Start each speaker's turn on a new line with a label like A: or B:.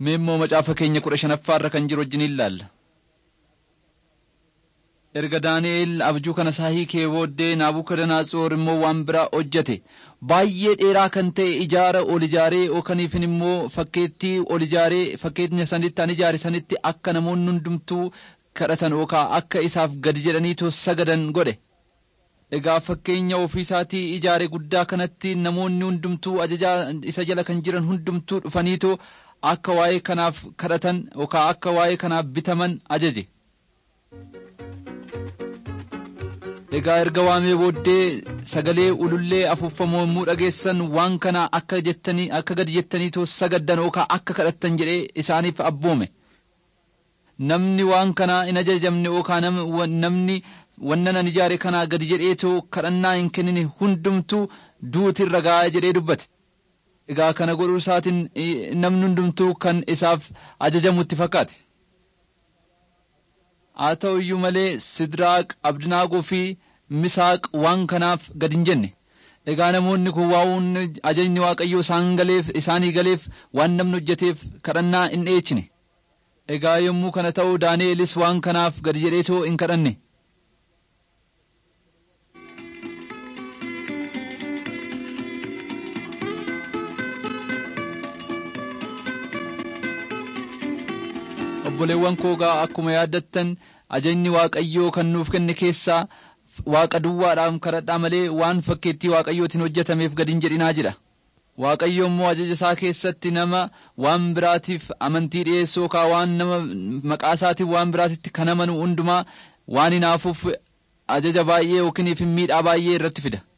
A: Mee immoo macaafa keenya kudha shanaffaarra kan jiru wajjin ilaalla. Erga Daani'eel abjuu kana isaa hiikee booddee Naabukadanaatsoor immoo waan biraa hojjete. Baay'ee dheeraa kan ta'e ijaara ol ijaaree ookaniifin immoo fakkeettii ol ijaaree fakkeenya sanitti an ijaare sanitti akka namoonni hundumtuu kadhatan yookaan akka isaaf gadi jedhanii sagadan godhe. Egaa fakkeenya ofiisaatii ijaare guddaa kanatti namoonni hundumtuu ajajaa isa jala kan jiran hundumtuu dhufaniitoo akka waa'ee kanaaf kadhatan yookaan akka waa'ee kanaaf bitaman ajaje. Egaa erga waamee booddee sagalee ulullee afuuffamoo yommuu dhageessan waan kana akka jettanii akka gadi jettaniitoo sagaddan yookaan akka kadhattan jedhee isaaniif abboome. Namni waan kana hin ajajamne yookaan namni wannan an ijaare kanaa gadi jedheetoo kadhannaa hin kennine hundumtuu duuti irra gaa'ee jedhee dubbate. Egaa kana godhuu isaatiin namni hundumtuu kan isaaf ajajamutti fakkaate. Haa ta'u iyyuu malee Sidiraaq, Abdinaagoo fi Misaaq waan kanaaf gadi hin jenne. Egaa namoonni kun waan ajajni Waaqayyoo isaan galeef isaanii galeef waan namni hojjeteef kadhannaa hin dhiyeechine. Egaa yommuu kana ta'u Daani'elis waan kanaaf gadi jedheetoo hin kadhanne. obboleewwan koogaa akkuma yaaddattan ajajni waaqayyoo kan nuuf kenne keessaa waaqa duwwaadhaan kadhadhaa malee waan fakkeettii waaqayyootiin hojjetameef gadi hin jedhinaa jedha. Waaqayyo immoo ajaja isaa keessatti nama waan biraatiif amantii dhiyeessu yookaan waan nama maqaa isaatiin waan biraatitti kan amanu hundumaa waan hinaafuuf ajaja baay'ee yookiin miidhaa baay'ee irratti fida.